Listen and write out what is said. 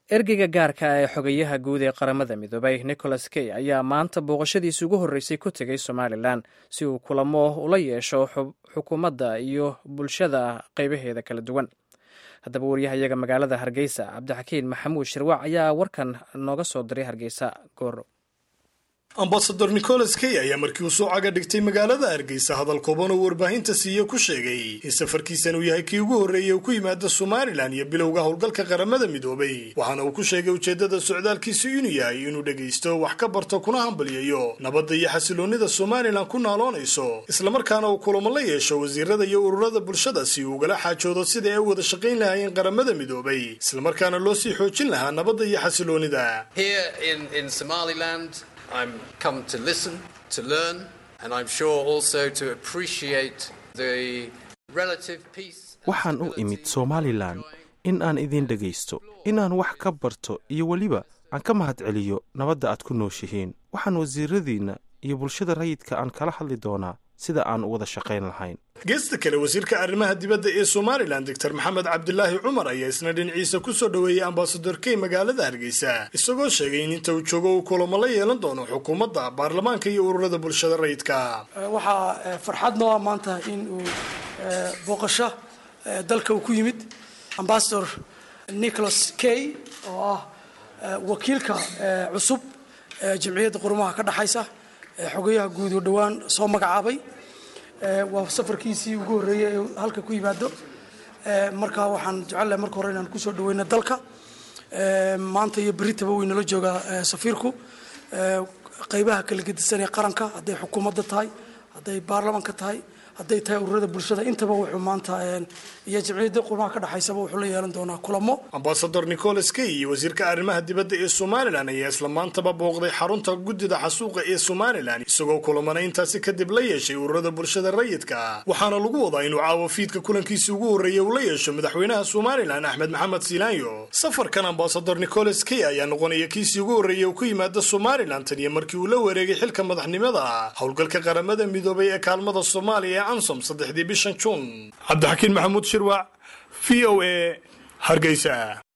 ergeyga gaarka ah ee xogayaha guud ee qaramada midoobay nicholas key ayaa maanta booqashadiisi ugu horreysay ku tegay somalilan si uu kulamo ula yeesho xukuumadda iyo bulshada qaybaheeda kala duwan haddaba waryahayaga magaalada hargeysa cabdixakiin maxamuud shirwac ayaa warkan nooga soo diray hargeysa goor ambasador nicholas key ayaa markii uu soo caga dhigtay magaalada hargeysa hadal kooban oo warbaahinta siiye ku sheegay in safarkiisan uu yahay kii ugu horreeyey uu ku yimaada somalilan iyo bilowga howlgalka qaramada midoobay waxaana uu ku sheegay ujeeddada socdaalkiisu inuu yahay inuu dhegaysto wax ka barto kuna hambalyayo nabadda iyo xasiloonnida somalilan ku naaloonayso islamarkaana uu kulamo la yeesho wasiirada iyo ururada bulshada si uu ugala xaajoodo sida ay u wada shaqayn lahaayeen qaramada midoobay islamarkaana loo sii xoojin lahaa nabadda iyo xasiloonnida I'm come to listen, to learn, and I'm sure also to appreciate the relative peace. waxaan u imid somalilan in aan idin dhegaysto inaan wax ka barto iyo weliba aan ka mahadceliyo nabadda aad ku nooshihiin waxaan wasiiradiinna iyo bulshada rayidka aan kala hadli doonaa sida aan u wada shaqayn lahayn geesta kale wasiirka arrimaha dibadda ee somalilan doctor maxamed cabdilaahi cumar ayaa isna dhinaciisa ku soo dhoweeyey ambasador key magaalada hargeysa isagoo sheegay in inta uu joogo uu kulamo la yeelan doono xukuumadda baarlamaanka iyo ururada bulshada rayidka waxaa farxad noo ah maanta in uu booqasho dalka uu ku yimid ambasador nicholas key oo ah wakiilka cusub jamciyadda qurumaha ka dhexaysa xogayaha guud oo dhowaan soo magacaabay waa safarkiisii ugu horreeyey ee halka ku yimaado marka waxaan jecelahay marka hore inaan kusoo dhaweyno dalka maanta iyo beritaba way nala joogaa safiirku qaybaha kala gedisan ee qaranka hadday xukuumadda tahay hadday baarlamaanka tahay hadday tahay ururada bulshada intaba wuxuu maanta iyo jamciyadda qurmaha ka dhexaysaba wuxuu la yeelan doonaa kulamo ambasador nicholas key iyo wasiirka arrimaha dibadda ee somalilan ayaa isla maantaba booqday xarunta guddida xasuuqa ee somalilan isagoo kulamana intaasi kadib la yeeshay ururada bulshada rayidka waxaana lagu wadaa inuu caawo fiidka kulankiisii ugu horreeya uu la yeesho madaxweynaha somalilan axmed maxamed siilaanyo safarkan ambasador nicholas key ayaa noqonaya kiisii ugu horreeya uu ku yimaada somalilan tan iyo markii uu la wareegay xilka madaxnimada howlgalka qaramada midoobay ee kaalmada soomaaliya ansom saddexdii bishan juun cabdixakiin maxamuud shirwac v o a hargeysa